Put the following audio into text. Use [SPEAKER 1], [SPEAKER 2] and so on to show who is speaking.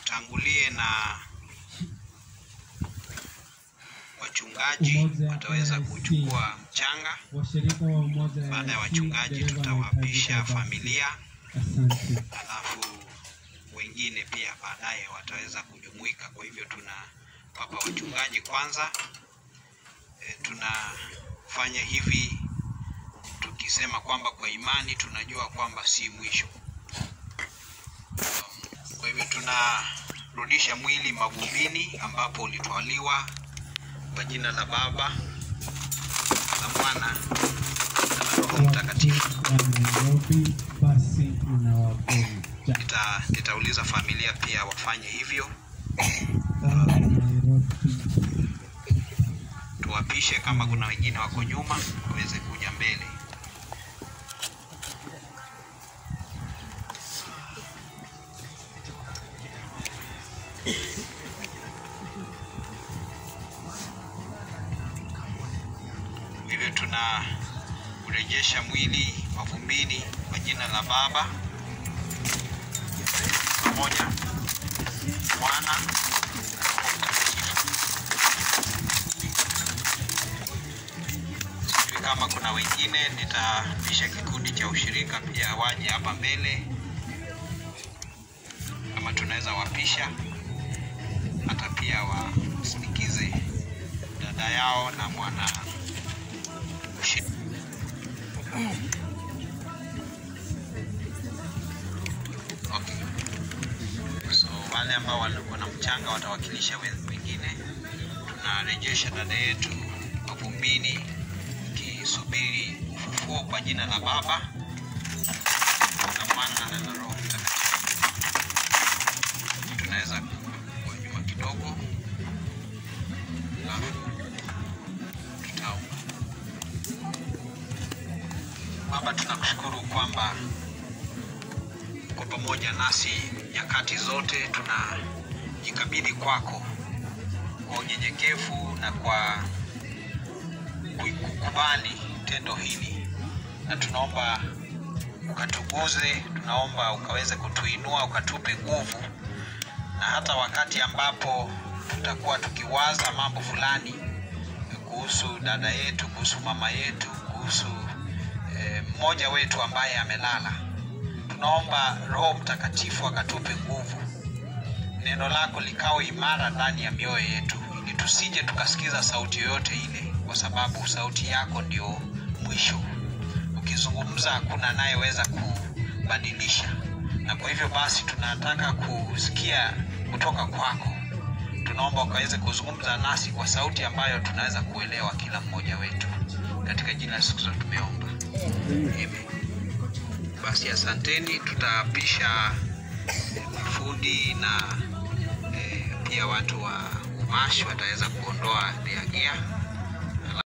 [SPEAKER 1] tutangulie na wachungaji
[SPEAKER 2] Umoja
[SPEAKER 1] wataweza
[SPEAKER 2] AIC.
[SPEAKER 1] kuchukua mchanga.
[SPEAKER 2] washirika wa umoja
[SPEAKER 1] Baada ya
[SPEAKER 2] AIC,
[SPEAKER 1] wachungaji,
[SPEAKER 2] dereva
[SPEAKER 1] tutawapisha
[SPEAKER 2] anahitajika basi.
[SPEAKER 1] familia,
[SPEAKER 2] Asante.
[SPEAKER 1] alafu wengine pia baadaye wataweza kujumuika. Kwa hivyo tunawapa wachungaji kwanza. E, tunafanya hivi tukisema kwamba kwa imani tunajua kwamba si mwisho. Kwa hivyo tunarudisha mwili mavumbini ambapo ulitwaliwa kwa jina la Baba la Mwana na la Roho Mtakatifu.
[SPEAKER 2] Watu wa Nairobi basi inawagoja.
[SPEAKER 1] Nita, nitauliza familia pia wafanye hivyo,
[SPEAKER 2] Wa Nairobi
[SPEAKER 1] tuwapishe. Kama kuna wengine wako nyuma, waweze kuja mbele. Hivyo tuna kurejesha mwili mavumbini kwa jina la Baba pamoja Mwana Sijui kama kuna wengine, nitapisha kikundi cha ushirika pia waje hapa mbele, kama tunaweza wapisha, hata pia wasindikize dada yao na mwana ushirika. Okay. So wale ambao walikuwa na mchanga watawakilisha wen- wengine. Tunarejesha dada yetu mavumbini, ikisubiri ufufuo kwa jina la Baba na Mwana na la Roho Mtakatifu. Tunaweza kuwa nyuma kidogo, alafu tutaomba. Baba, tunakushukuru kwamba uko pamoja nasi nyakati zote. Tunajikabidhi kwako kwa unyenyekevu na kwa kukubali tendo hili, na tunaomba ukatuguze, tunaomba ukaweze kutuinua, ukatupe nguvu, na hata wakati ambapo tutakuwa tukiwaza mambo fulani kuhusu dada yetu, kuhusu mama yetu, kuhusu eh, mmoja wetu ambaye amelala tunaomba Roho Mtakatifu akatupe nguvu, neno lako likawe imara ndani ya mioyo yetu, ili tusije tukasikiza sauti yoyote ile, kwa sababu sauti yako ndio mwisho. Ukizungumza hakuna anayeweza kubadilisha, na kwa hivyo basi tunataka kusikia kutoka kwako. Tunaomba ukaweze kuzungumza nasi kwa sauti ambayo tunaweza kuelewa kila mmoja wetu, katika jina la Yesu Kristo tumeomba, amen. Basi asanteni, tutapisha eh, mafundi na eh, pia watu wa umashi wataweza kuondoa diagia